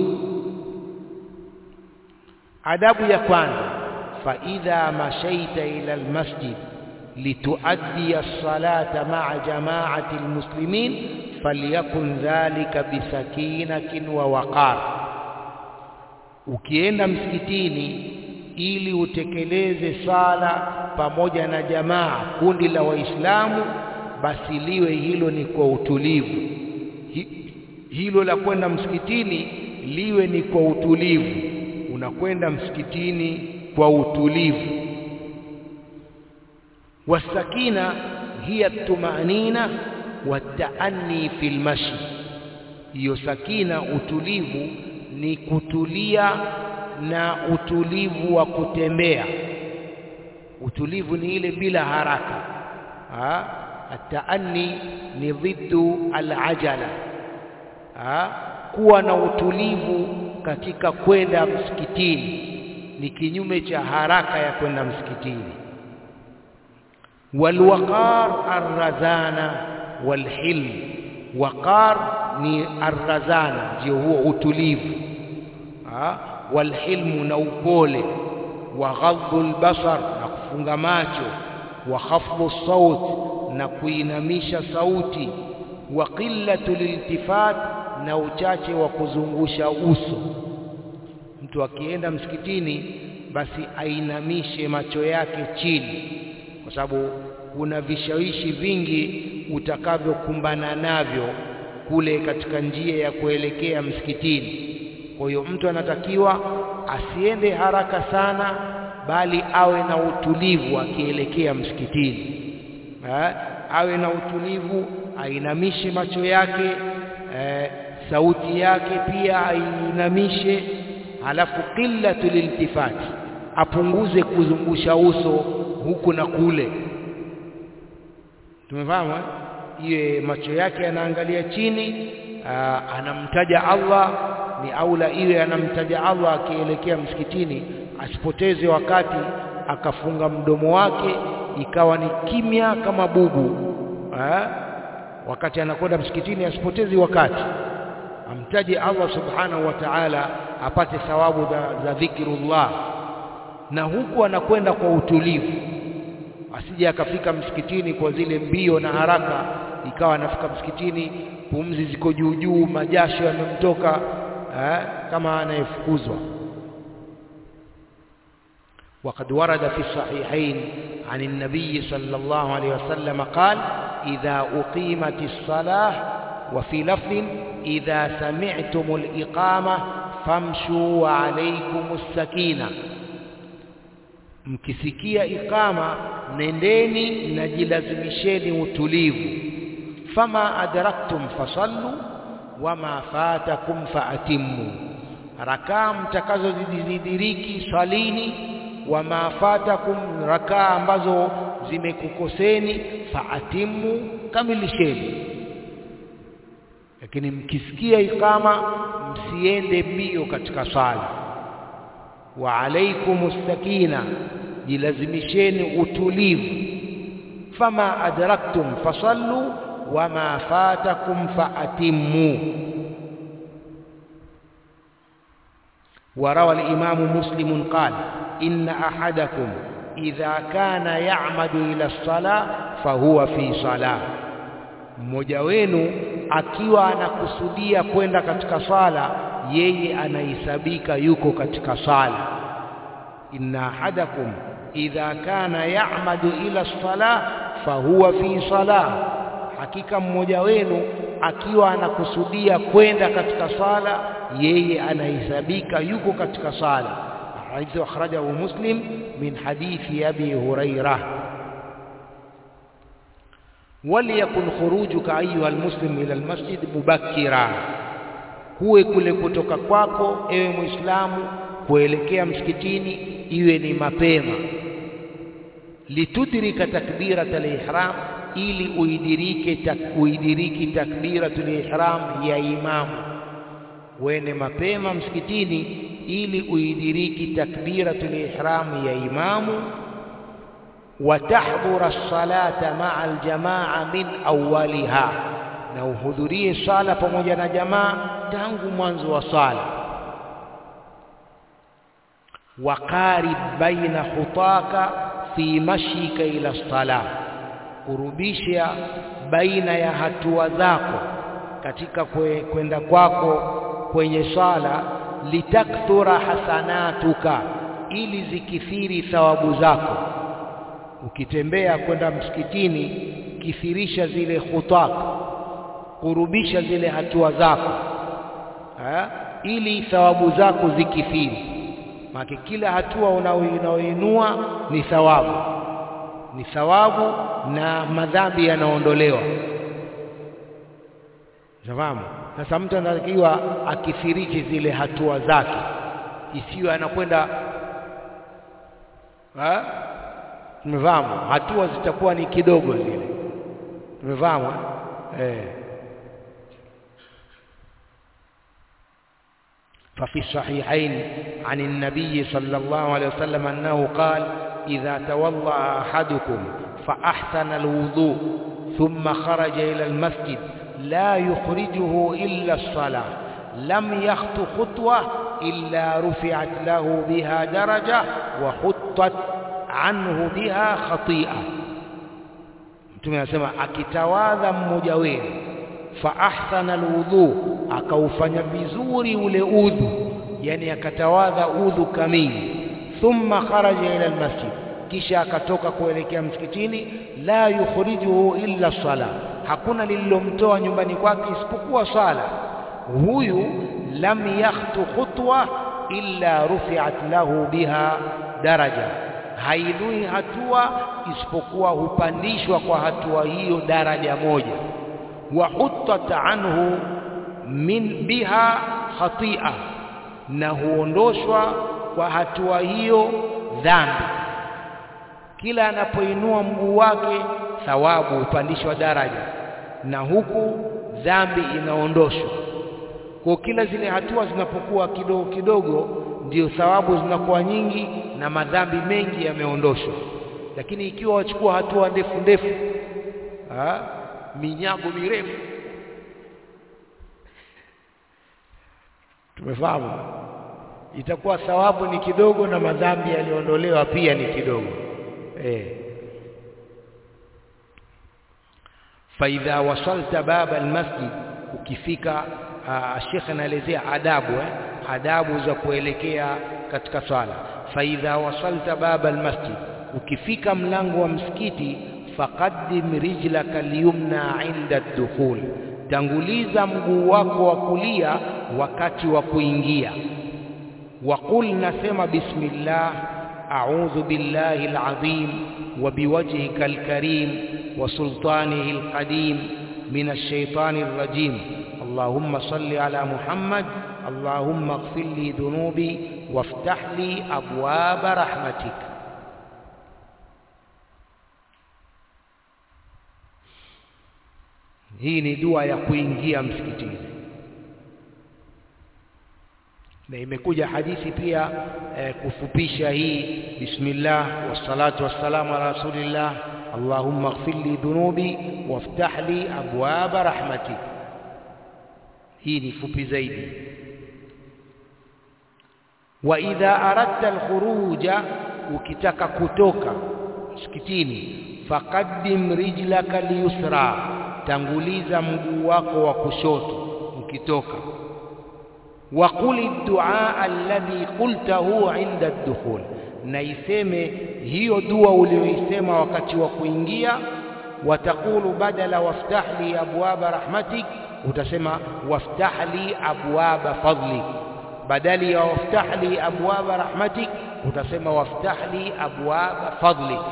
adabu ya kwanza fa idha mashaita ila almasjid lituaddi as-salata ma'a jama'ati al-muslimin falyakun dhalika bisakinatin wa waqar ukienda msikitini ili utekeleze sala pamoja na jamaa kundi la waislamu basi liwe hilo ni kwa utulivu Hi, hilo la kwenda msikitini liwe ni kwa utulivu unakwenda msikitini kwa utulivu wasakina hiya tumanina wataani fil mashi hiyo sakina utulivu ni kutulia na utulivu wa kutembea utulivu ni ile bila haraka ha? ataani ni dhiddu alajala ha? kuwa na utulivu katika kwenda msikitini ni kinyume cha haraka ya kwenda msikitini walwaqar arrazana walhilm waqar ni arrazana ndio huo utulivu ha? walhilmu na upole wa ghadhu albasar na kufunga macho wa khafdhu saut na kuinamisha sauti wa qillatu liltifat na uchache wa kuzungusha uso mtu akienda msikitini basi ainamishe macho yake chini kwa sababu kuna vishawishi vingi utakavyokumbana navyo kule katika njia ya kuelekea msikitini kwa hiyo mtu anatakiwa asiende haraka sana bali awe na utulivu akielekea msikitini ha? awe na utulivu ainamishe macho yake e, sauti yake pia ainamishe halafu qillatu liltifati apunguze kuzungusha uso huku na kule tumefahamu iye macho yake yanaangalia chini aa, anamtaja Allah ni aula iwe anamtaja Allah akielekea msikitini asipoteze wakati akafunga mdomo wake ikawa ni kimya kama bubu ha? wakati anakwenda msikitini asipotezi wakati amtaje Allah subhanahu wa ta'ala apate thawabu za, za dhikrullah na huku anakwenda kwa utulivu asije akafika msikitini kwa zile mbio na haraka ikawa anafika msikitini pumzi ziko juu juu majasho yamemtoka eh, kama anayefukuzwa وقد ورد في الصحيحين عن النبي صلى الله عليه وسلم قال إذا أقيمت الصلاة وفي لفظ إذا سمعتم الإقامة فامشوا وعليكم السكينة mkisikia ikama nendeni na jilazimisheni utulivu fama adraktum fasallu wama fatakum faatimmu rakaa mtakazozidiriki swalini wama fatakum rakaa ambazo zimekukoseni faatimu kamilisheni lakini mkisikia ikama msiende mbio katika sala wa alaikumus sakina jilazimisheni utulivu fama adraktum fasallu wama fatakum faatimmu وروى الإمام مسلم قال إن أحدكم إذا كان يعمد إلى الصلاة فهو في صلاة mmoja wenu akiwa anakusudia kwenda katika sala yeye anahesabika yuko katika sala inna ahadakum idha kana ya'madu ila sala fahuwa fi sala hakika mmoja wenu akiwa anakusudia kwenda katika sala yeye anahesabika yuko katika sala hadithu akhrajahu muslim min hadithi abi hurairah وليكن خروجك أيها المسلم إلى المسجد مبكرا kuwe kule kutoka kwako ewe muislamu kuelekea msikitini iwe ni mapema litudrika takbirat al-ihram ili uidirike tak, uidiriki takbiratul ihram ya imamu wene mapema msikitini ili uidiriki takbiratul ihram ya imamu وتحضر الصلاة مع الجماعة من أولها na uhudhurie sala pamoja na jamaa tangu mwanzo wa sala waqarib baina khutaka fi mashika ila sala kurubisha baina ya hatua zako katika kwenda kwako kwenye sala litakthura hasanatuka ili zikithiri thawabu zako ukitembea kwenda msikitini kithirisha zile khutak kurubisha zile hatua zako ha? ili thawabu zako zikithiri maana kila hatua unaoinua ni thawabu ni thawabu na madhambi yanaondolewa Unafahamu? Sasa mtu anatakiwa akithiriki zile hatua zake, isiwe anakwenda tumefahamu, hatua zitakuwa ni kidogo zile, tumefahamu eh. ففي الصحيحين عن النبي صلى الله عليه وسلم أنه قال إذا توضأ أحدكم فأحسن الوضوء ثم خرج إلى المسجد لا يخرجه إلا الصلاة لم يخط خطوة إلا رفعت له بها درجة وحطت عنه بها خطيئة mtume anasema akitawadha mmoja wenu fa ahsana alwudhu akaufanya vizuri ule udhu yani akatawadha udhu kamili thumma kharaja ila almasjid kisha akatoka kuelekea msikitini la yukhrijuhu illa sala hakuna lililomtoa nyumbani kwake isipokuwa sala huyu lam yakhtu khutwa illa rufi'at lahu biha daraja hainui hatua isipokuwa hupandishwa kwa hatua hiyo daraja moja wa huttat anhu min biha khati'a na huondoshwa kwa hatua hiyo dhambi kila anapoinua mguu wake thawabu hupandishwa daraja na huku dhambi inaondoshwa kwa kila zile hatua zinapokuwa kidogo kidogo ndio thawabu zinakuwa nyingi na madhambi mengi yameondoshwa lakini ikiwa wachukua hatua ndefu ndefu ha? minyago mirefu tumefahamu itakuwa thawabu ni kidogo na madhambi yaliondolewa pia ni kidogo eh faidha wasalta baba almasjid ukifika Sheikh anaelezea adabu eh? adabu za kuelekea katika swala faidha wasalta baba almasjid ukifika mlango wa msikiti faqaddim rijlaka alyumna inda ad-dukhul tanguliza mguu wako wa kulia wakati wa kuingia waqul nasema bismillah a'udhu billahi alazim wa biwajhika alkarim wa sultanihi alqadim min ash-shaytani ar-rajim اللهم صل على محمد اللهم اغفر لي ذنوبي وافتح لي أبواب رحمتك hii ni dua ya kuingia msikitini na imekuja hadithi pia eh, kufupisha hii bismillah wassalatu wassalamu ala rasulillah allahumma ighfir li dhunubi waftah li abwaba rahmatik hii ni fupi zaidi wa idha aradta alkhuruja ukitaka kutoka msikitini faqaddim rijlaka liyusra tanguliza mguu wako wa kushoto ukitoka wa quli du'a alladhi qultahu 'inda ad-dukhul na iseme hiyo dua uliyoisema wakati wa kuingia watakulu badala waftah li abwaba rahmatik utasema waftah li abwaba fadlik badali ya waftah li abwaba rahmatik utasema waftah li abwaba fadlik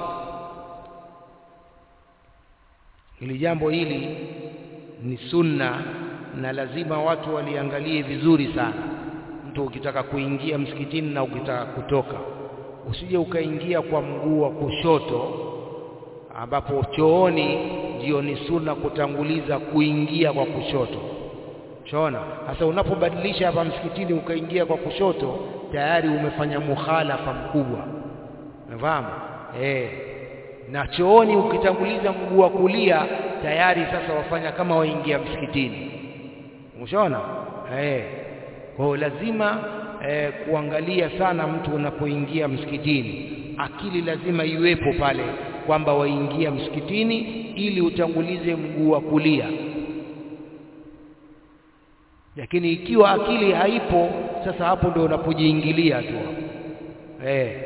hili jambo hili ni sunna na lazima watu waliangalie vizuri sana mtu ukitaka kuingia msikitini na ukitaka kutoka usije ukaingia kwa mguu wa kushoto ambapo chooni ndio ni sunna kutanguliza kuingia kwa kushoto Shaona sasa unapobadilisha hapa msikitini ukaingia kwa kushoto tayari umefanya mukhalafa mkubwa unafahamu eh na chooni ukitanguliza mguu wa kulia tayari sasa wafanya kama waingia msikitini umeshaona eh kwa lazima eh, kuangalia sana mtu unapoingia msikitini akili lazima iwepo pale kwamba waingia msikitini ili utangulize mguu wa kulia lakini ikiwa akili haipo sasa hapo ndio unapojiingilia tu eh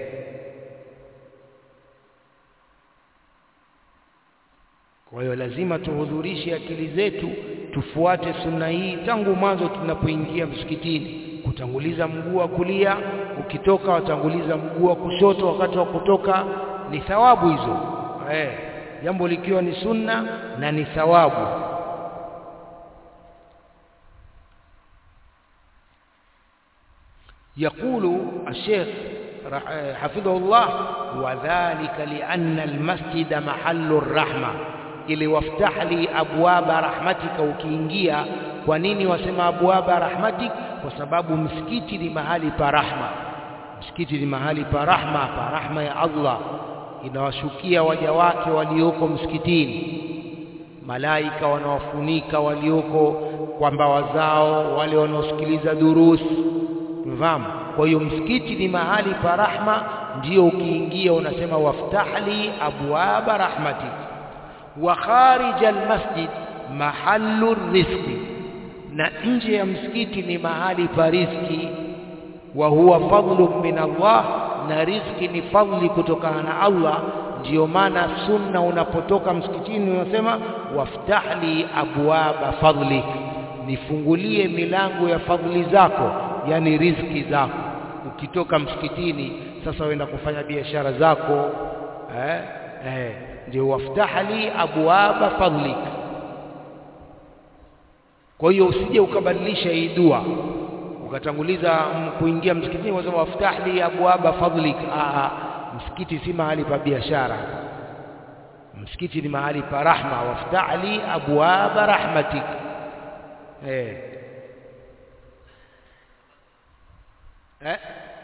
kwa hiyo lazima tuhudhurishe akili zetu tufuate sunna hii tangu mwanzo tunapoingia msikitini kutanguliza mguu wa kulia ukitoka watanguliza mguu wa kushoto wakati wa kutoka ni thawabu hizo eh jambo likiwa ni sunna na ni thawabu يقول الشيخ حفظه الله وذلك لأن المسجد محل الرحمة ili waftah li abwaba rahmatika ukiingia kwa nini wasema abwaba rahmatik kwa sababu msikiti ni mahali pa rahma msikiti ni mahali pa rahma pa rahma ya Allah inawashukia waja wake walioko msikitini malaika wanawafunika walioko kwa mbawa zao wale wanaosikiliza durusi mfahamu kwa hiyo msikiti ni mahali pa rahma ndio ukiingia unasema waftahli abwaba rahmatik wa kharij almasjid mahallu rizqi na nje ya msikiti ni mahali pa riziki wa huwa fadlu min Allah na riziki ni fadli kutokana na Allah ndiyo maana sunna unapotoka msikitini unasema waftahli abwaba fadlik nifungulie milango ya fadhili zako yani riziki zako ukitoka msikitini sasa uenda kufanya biashara zako eh eh ndio waftahli abwaba fadlik kwa hiyo usije ukabadilisha hii dua ukatanguliza kuingia msikitini unasema waftahli abwaba fadlik ah msikiti si mahali pa biashara msikiti ni mahali pa rahma waftahli abwaba rahmatik eh eh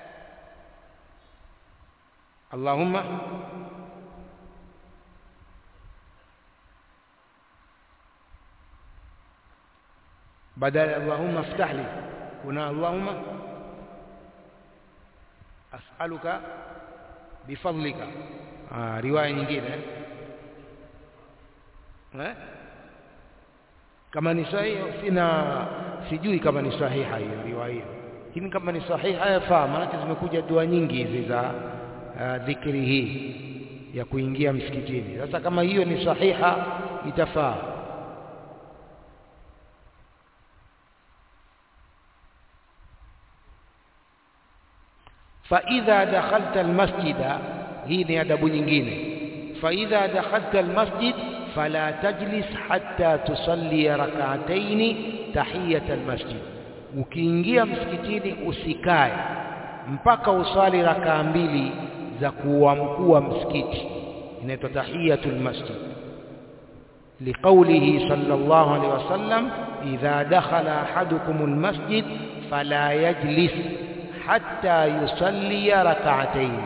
Allahumma badala Allahumma iftah li kuna Allahumma as'aluka bifadlika ah riwaya nyingine eh kama ni sahihi sina sijui kama ni sahiha hiyo riwaya hiyo lakini kama ni sahiha yafaa maana zimekuja dua nyingi hizi za uh, dhikri hii ya kuingia msikitini sasa kama hiyo ni sahiha itafaa فإذا دخلت المسجد hii ni adabu nyingine فإذا دخلت المسجد فلا تجلس حتى تصلي ركعتين تحية المسجد ukiingia msikitini usikae mpaka usali rakaa mbili za kuamkua msikiti inaitwa tahiyatul masjid liqaulihi sallallahu alaihi wasallam idha dakhala ahadukum almasjid fala yajlis hatta yusalli rak'atayn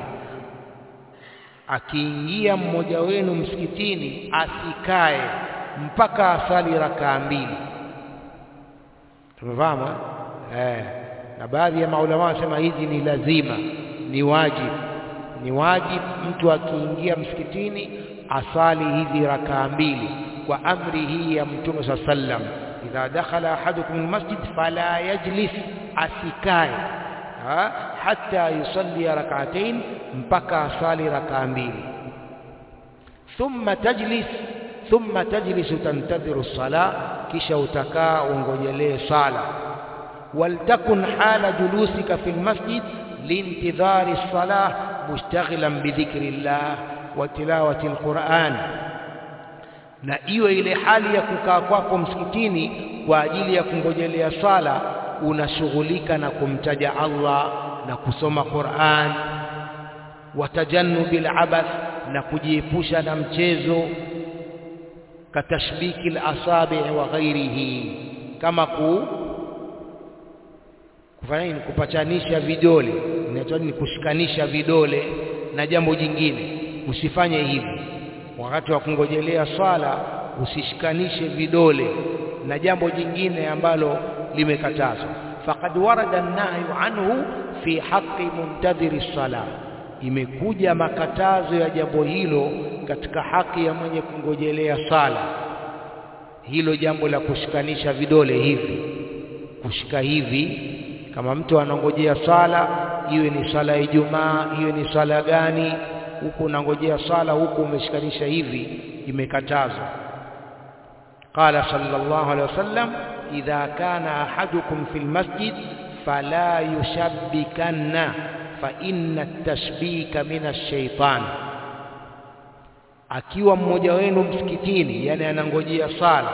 akiingia mmoja wenu msikitini asikae mpaka asali rakaa mbili tumefahamu eh na baadhi ya maulama wanasema hizi ni lazima ni wajibu ni wajibu mtu akiingia msikitini asali hizi rakaa mbili kwa amri hii ya mtume sa sallam idha dakhala ahadukum almasjid fala yajlis asikae hatta yusalli rak'atayn mpaka asali rakaa mbili thumma tajlis thumma tajlis tantadhiru as-salah kisha utakaa ungojelee sala waltakun hala julusika fil masjid liintidhari as-salah mushtaghilan bidhikri llah wa tilawati al-Qur'an na iwe ile hali ya kukaa kwako msikitini kwa ajili ya kungojelea sala unashughulika na kumtaja Allah na kusoma Qur'an watajannubil abath na kujiepusha na mchezo katashbiki al-asabi' wa ghairihi kama ku kufanya nini kupachanisha vidole inaitwa ni kushikanisha vidole na jambo jingine usifanye hivi wakati wa kungojelea swala usishikanishe vidole na jambo jingine ambalo limekatazwa faqad warada an-nahyu anhu fi haqqi muntadhiri as-salah imekuja makatazo ya jambo hilo katika haki ya mwenye kungojelea sala hilo jambo la kushikanisha vidole hivi kushika hivi kama mtu anangojea sala iwe ni sala ya Ijumaa iwe ni sala gani huku unangojea sala huku umeshikanisha hivi imekatazwa qala sallallahu alaihi wasallam idha kana ahadukum fil masjid fala yushabbikanna fa inna at-tashbika min ash-shaytan akiwa mmoja wenu msikitini yani anangojea sala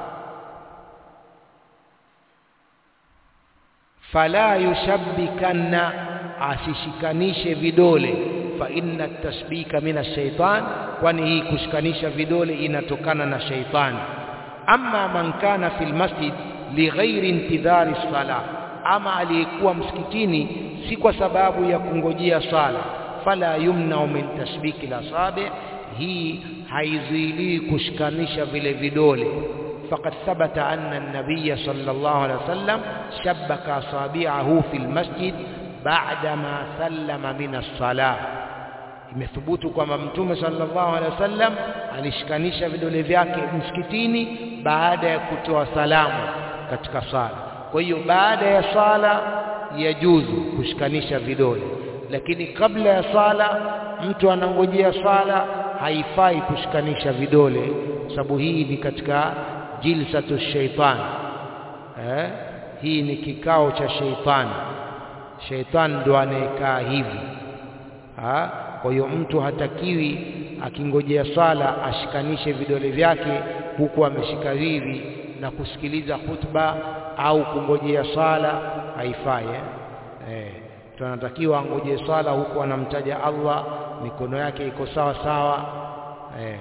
fala yushabbikanna asishikanishe vidole fa inna tasbika min ash-shaytan kwani hii kushikanisha vidole inatokana na shaitani amma man kana fil masjid lighairi intidhari sala ama aliyekuwa msikitini si kwa sababu ya kungojea sala fala yumna min tasbiki la sabi hii haizuiliwi kushikanisha vile vidole فقد ثبت أن النبي صلى الله عليه وسلم شبك أصابعه في المسجد بعدما سلم من الصلاة imethubutu kwamba mtume sallallahu alaihi wasallam alishikanisha vidole vyake msikitini baada ya kutoa salamu katika sala kwa hiyo baada ya sala yajuzu kushikanisha vidole lakini kabla ya sala mtu anangojea sala haifai kushikanisha vidole sababu hii ni katika jilsatu shaitan eh? hii ni kikao cha sheitani sheitani ndo anayekaa hivi ha? kwa hiyo mtu hatakiwi akingojea sala ashikanishe vidole vyake huku ameshika hivi na kusikiliza khutba au kungojea sala haifai eh? Eh, tunatakiwa angojee sala huku anamtaja Allah mikono yake iko sawa sawa eh.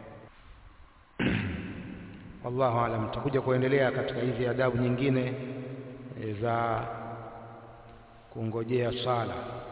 wallahu alam tutakuja kuendelea katika hizi adabu nyingine za kungojea sala